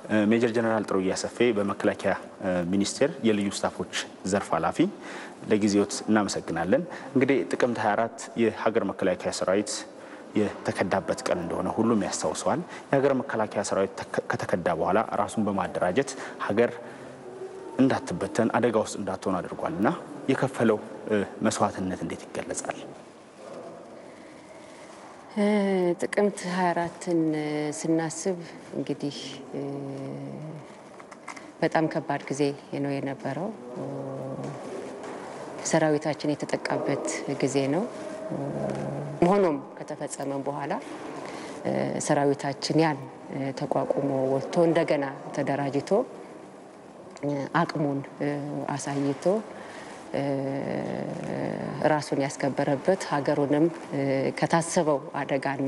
ሜጀር ጀነራል ጥሩዬ አሰፌ በመከላከያ ሚኒስቴር የልዩ ስታፎች ዘርፍ ኃላፊ፣ ለጊዜዎት እናመሰግናለን። እንግዲህ ጥቅምት 24 የሀገር መከላከያ ሰራዊት የተከዳበት ቀን እንደሆነ ሁሉም ያስታውሰዋል። የሀገር መከላከያ ሰራዊት ከተከዳ በኋላ ራሱን በማደራጀት ሀገር እንዳትበተን አደጋ ውስጥ እንዳትሆን አድርጓል እና የከፈለው መስዋዕትነት እንዴት ይገለጻል? ጥቅምት 24ን ስናስብ እንግዲህ በጣም ከባድ ጊዜ ነው የነበረው። ሰራዊታችን የተጠቃበት ጊዜ ነው። ሆኖም ከተፈጸመ በኋላ ሰራዊታችን ያን ተቋቁሞ ወጥቶ እንደገና ተደራጅቶ አቅሙን አሳይቶ ራሱን ያስከበረበት ሀገሩንም ከታሰበው አደጋና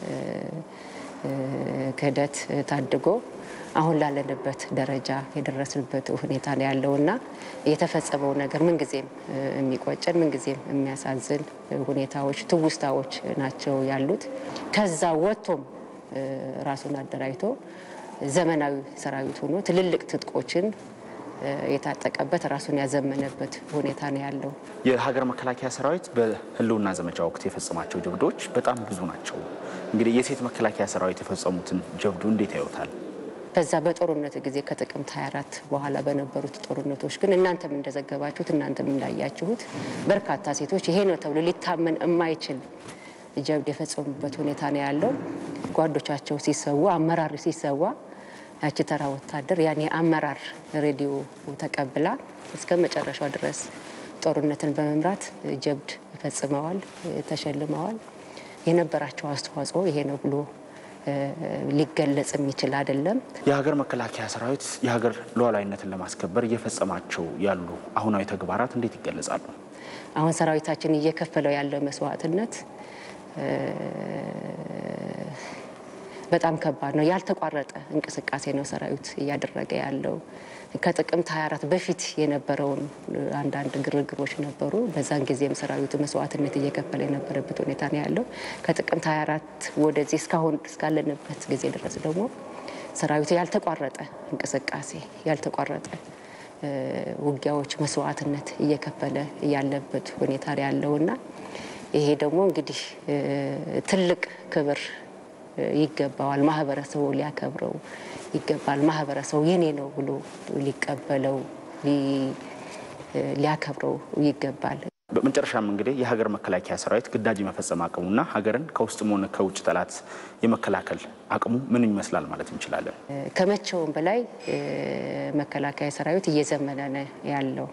ክህደት ታድጎ አሁን ላለንበት ደረጃ የደረስንበት ሁኔታ ነው ያለውና የተፈጸመው ነገር ምንጊዜም የሚቆጨን ምንጊዜም የሚያሳዝን ሁኔታዎች፣ ትውስታዎች ናቸው ያሉት። ከዛ ወጥቶም ራሱን አደራጅቶ ዘመናዊ ሰራዊት ሆኖ ትልልቅ ትጥቆችን የታጠቀበት ራሱን ያዘመነበት ሁኔታ ነው ያለው። የሀገር መከላከያ ሰራዊት በህልውና ዘመቻ ወቅት የፈጸማቸው ጀብዶች በጣም ብዙ ናቸው። እንግዲህ የሴት መከላከያ ሰራዊት የፈጸሙትን ጀብዱ እንዴት ያዩታል? በዛ በጦርነት ጊዜ ከጥቅምት 24 በኋላ በነበሩት ጦርነቶች ግን እናንተም እንደዘገባችሁት እናንተም እንዳያችሁት በርካታ ሴቶች ይሄ ነው ተብሎ ሊታመን የማይችል ጀብድ የፈጸሙበት ሁኔታ ነው ያለው። ጓዶቻቸው ሲሰዋ፣ አመራር ሲሰዋ ያቺ ተራ ወታደር ያን የአመራር ሬዲዮ ተቀብላ እስከ መጨረሻው ድረስ ጦርነትን በመምራት ጀብድ ፈጽመዋል፣ ተሸልመዋል። የነበራቸው አስተዋጽኦ ይሄ ነው ብሎ ሊገለጽ የሚችል አይደለም። የሀገር መከላከያ ሰራዊት የሀገር ሉዓላዊነትን ለማስከበር እየፈጸማቸው ያሉ አሁናዊ ተግባራት እንዴት ይገለጻሉ? አሁን ሰራዊታችን እየከፈለው ያለው መስዋዕትነት በጣም ከባድ ነው። ያልተቋረጠ እንቅስቃሴ ነው ሰራዊት እያደረገ ያለው። ከጥቅምት 24 በፊት የነበረውን አንዳንድ ግርግሮች ነበሩ። በዛን ጊዜም ሰራዊቱ መስዋዕትነት እየከፈለ የነበረበት ሁኔታ ነው ያለው። ከጥቅምት 24 ወደዚህ እስካሁን እስካለንበት ጊዜ ድረስ ደግሞ ሰራዊቱ ያልተቋረጠ እንቅስቃሴ ያልተቋረጠ ውጊያዎች፣ መስዋዕትነት እየከፈለ ያለበት ሁኔታ ነው ያለውና ይሄ ደግሞ እንግዲህ ትልቅ ክብር ይገባዋል። ማህበረሰቡ ሊያከብረው ይገባል። ማህበረሰቡ የኔ ነው ብሎ ሊቀበለው ሊያከብረው ይገባል። በመጨረሻም እንግዲህ የሀገር መከላከያ ሰራዊት ግዳጅ የመፈጸም አቅሙና ሀገርን ከውስጥም ሆነ ከውጭ ጠላት የመከላከል አቅሙ ምን ይመስላል ማለት እንችላለን? ከመቼውም በላይ መከላከያ ሰራዊት እየዘመነ ነው ያለው።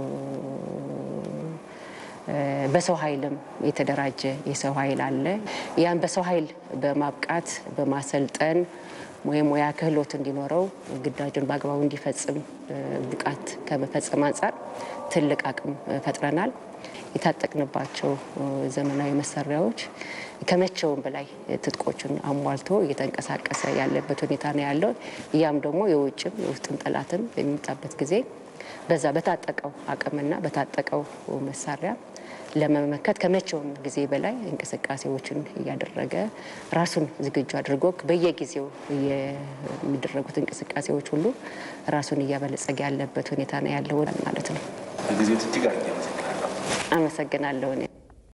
በሰው ኃይልም የተደራጀ የሰው ኃይል አለ። ያን በሰው ኃይል በማብቃት በማሰልጠን የሙያ ክህሎት እንዲኖረው ግዳጁን በአግባቡ እንዲፈጽም ብቃት ከመፈጸም አንጻር ትልቅ አቅም ፈጥረናል። የታጠቅንባቸው ዘመናዊ መሳሪያዎች ከመቼውም በላይ ትጥቆችን አሟልቶ እየተንቀሳቀሰ ያለበት ሁኔታ ነው ያለው። ያም ደግሞ የውጭም የውስጥም ጠላትም በሚመጣበት ጊዜ በዛ በታጠቀው አቅምና በታጠቀው መሳሪያ ለመመከት ከመቼውም ጊዜ በላይ እንቅስቃሴዎችን እያደረገ ራሱን ዝግጁ አድርጎ በየጊዜው የሚደረጉት እንቅስቃሴዎች ሁሉ ራሱን እያበለጸገ ያለበት ሁኔታ ነው ያለው ማለት ነው። ጊዜው እጅግ አመሰግናለሁ።